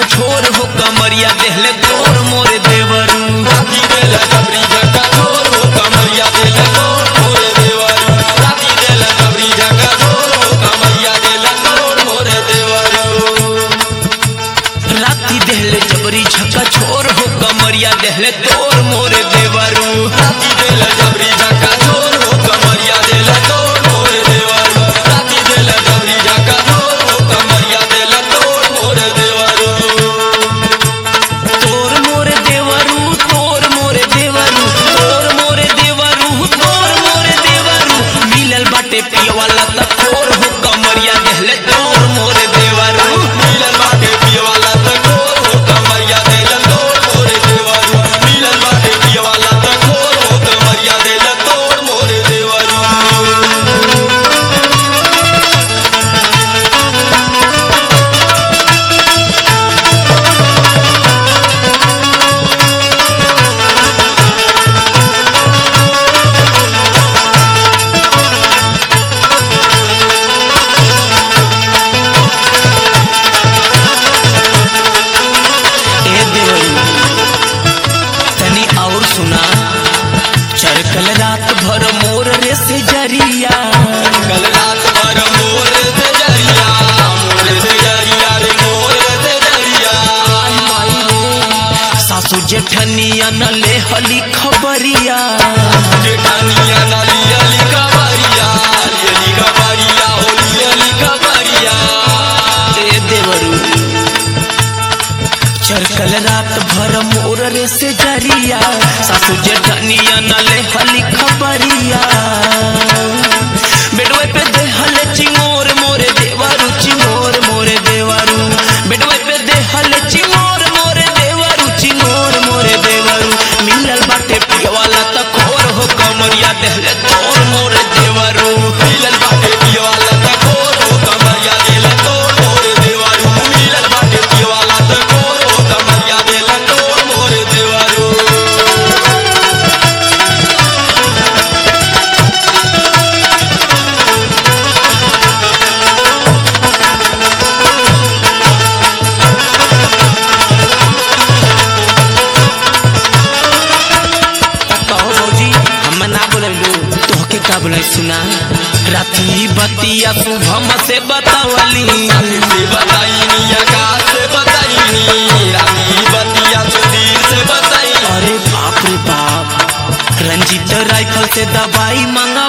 झक छोर हो कमरिया देहले तोर मोरे देवरू राती देला जबरी झका छोर हो कमरिया देला तोड़ मोरे देवरू राती देला जबरी झका छोर हो कमरिया देला तोड़ मोरे देवरू राती देहले जबरी झक छोर हो कमरिया देहले तोर मोरे देवरू राती देला जबरी झका छोर हो कमरिया देला तोड़ मोरे देवरू राती देला जबरी झका छोर हो कमरिया देला तोड़ मोरे देवरू तोर मोरे देवरू तोर मोरे देवरू तोर मोरे देवरू तोर मोरे देवरू मिलल बाटे पियवाला त तोर हो कमरिया देहले तोर मोरे देवरू मिलन बाटे पियवाला त खोर हो कमरिया देला तोड़ मोरे देवरू मिलन बाटे पियवाला त खोर हो कमरिया देला तोड़ मोरे देवरू ए देवरू तनी और सुना चरकल रात भर मोर रे से जरिया कल रात भर मोर से जरिया मोर से जरिया रे मोर से जरिया सासू जेठनिया न ले हली खबरिया जेठानिया नाली अली कबरिया अली कबरिया होली अली कबरिया ए देवरू चरकल रात भर मोर रे से जरिया सासू जेठनिया न ले हली खबरिया बेडवे पे दे हले चिंगोर मोरे देवरू चिंगोर मोरे देवरू बेडवे पे दे हले चिंगोर मोरे देवरू चिंगोर मोरे देवरू मिलल बाटे पियवाला त खोर हो कमरिया देहले तोर मोरे देवरू मिलन बाटे पियवाला त खोर हो कमरिया देला तोड़ मोरे देवरू मिलन बाटे पियवाला त खोर हो कमरिया देला तोड़ मोरे देवरू कहो भौजी हम ना बोललू तोहके का बोले सुना राती बतिया शुभम से बतावली से बताईनी आकाश से बताईनी रानी बतिया सुधीर से बताई अरे बाप रे बाप रंजीत राइफल से दवाई मांगा